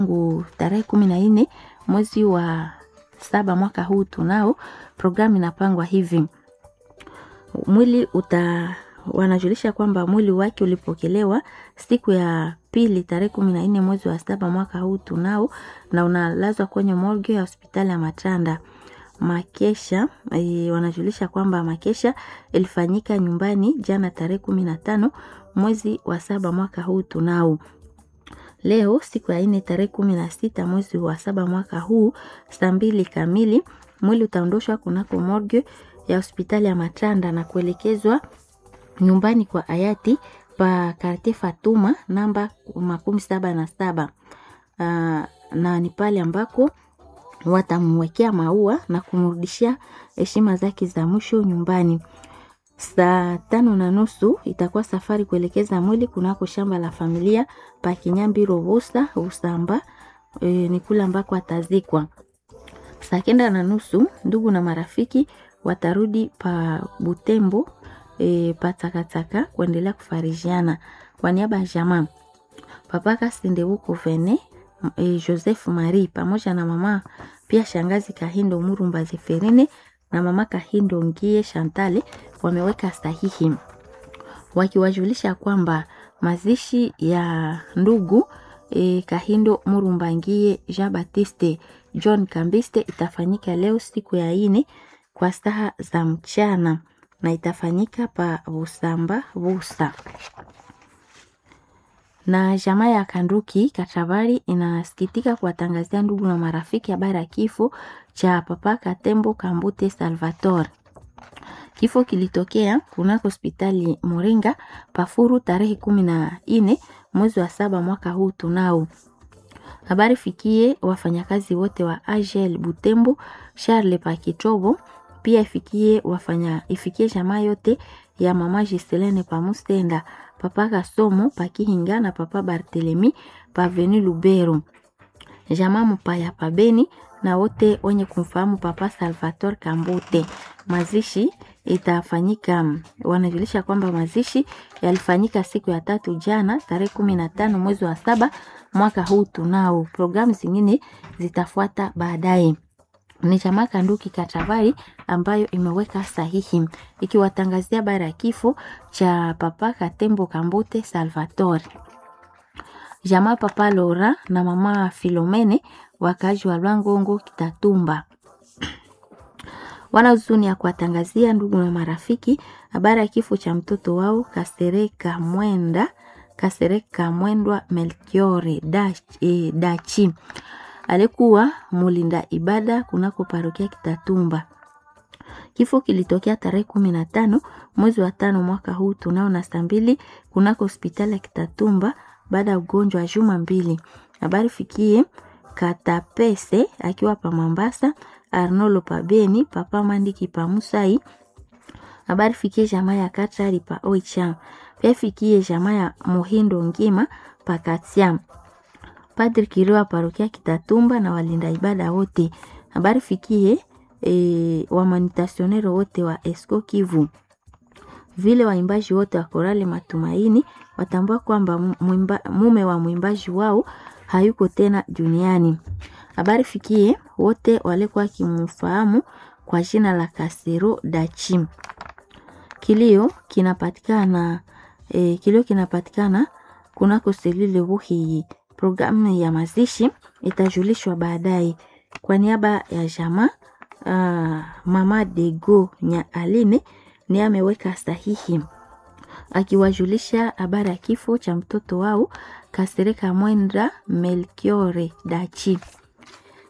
tangu tarehe kumi na nne mwezi wa saba mwaka huu tunao programu inapangwa hivi mwili uta wanajulisha kwamba mwili wake ulipokelewa siku ya pili tarehe kumi na nne mwezi wa saba mwaka huu tunao na unalazwa kwenye morgue ya hospitali ya Matanda. Makesha e, wanajulisha kwamba makesha ilifanyika nyumbani jana tarehe kumi na tano mwezi wa saba mwaka huu tunao. Leo siku ya nne tarehe kumi na sita mwezi wa saba mwaka huu saa mbili kamili mwili utaondoshwa kunako morgue ya hospitali ya Matanda na kuelekezwa nyumbani kwa hayati pa karte Fatuma namba makumi saba na saba. Uh, na ni pale ambako watamwekea maua na kumrudishia heshima zake za mwisho nyumbani. Saa tano na nusu itakuwa safari kuelekeza mwili kunako shamba la familia pa Kinyambi Rovosa Usamba, e, ni kule ambako atazikwa. Saa kenda na nusu ndugu na marafiki watarudi pa Butembo e, patakataka kuendelea kufarijiana kwa niaba ya jamaa papaka Sindewuko Vene e, Joseph Marie pamoja na mama pia shangazi Kahindo Murumba Zeferine na mama Kahindo Ngie Shantale wameweka sahihi wakiwajulisha kwamba mazishi ya ndugu e, Kahindo Murumba Ngie Jean Baptiste John Kambiste itafanyika leo siku ya ine kwa saa za mchana na itafanyika pa Busamba Busa. Na jamaa ya Kanduki Katabari inasikitika kuwatangazia ndugu na marafiki habari ya kifo cha Papa Katembo Kambute Salvatore. Kifo kilitokea kunako hospitali Moringa Pafuru tarehe kumi na nne mwezi wa saba mwaka huu tunao habari fikie wafanyakazi wote wa AGL Butembo Charles Pakitobo pia ifikie wafanya ifikie jamaa yote ya mama Giselene Pamusenda papa Kasomo Pakihinga na papa Barthelemy Paveni Lubero jamaa Mpaya Pabeni na wote wenye kumfahamu papa Salvatore Kambute. Mazishi itafanyika, wanajulisha kwamba mazishi yalifanyika siku ya tatu jana tarehe kumi na tano mwezi wa saba mwaka huu tunao. Programu zingine zitafuata baadaye ni chama Kanduki Katavari ambayo imeweka sahihi ikiwatangazia habari ya kifo cha papa Katembo Kambute Salvatore. Jamaa papa Lora na mama Filomene wakazi wa Lwangongo Kitatumba wana huzuni ya kuwatangazia ndugu na marafiki habari ya kifo cha mtoto wao Kasereka Mwenda Kasereka Mwendwa Melchiore Dachi, Dachi alikuwa mulinda ibada kunako parokia Kitatumba. Kifo kilitokea tarehe kumi na tano mwezi wa tano mwaka huu tunao na saa mbili kunako hospitali ya Kitatumba baada ya ugonjwa wa juma mbili. Habari fikie Katapese akiwa pa Mambasa, Arnolo pa Beni, papa Mandiki pa Musai. Habari fikie jamaa ya Katari pa Oicham. Pia fikie jamaa ya Muhindo Ngima pa Katiam. Padri Kiriwa parokia Kitatumba na walinda ibada wote. Habari fikie e, wamanitasionero wote wa Esco Kivu. Vile waimbaji wote wa Korale Matumaini watambua kwamba mume wa mwimbaji wao hayuko tena duniani. Habari fikie wote walikuwa kimfahamu kwa jina la Kasero Dachim. Kilio kinapatikana e, kilio kinapatikana kunako selile Buhiyi. Programu ya mazishi itajulishwa baadaye. Kwa niaba ya jamaa uh, mama Dego nya Aline ni ameweka sahihi akiwajulisha habari ya kifo cha mtoto wao Kasereka Mwendra Melchiore Dachi.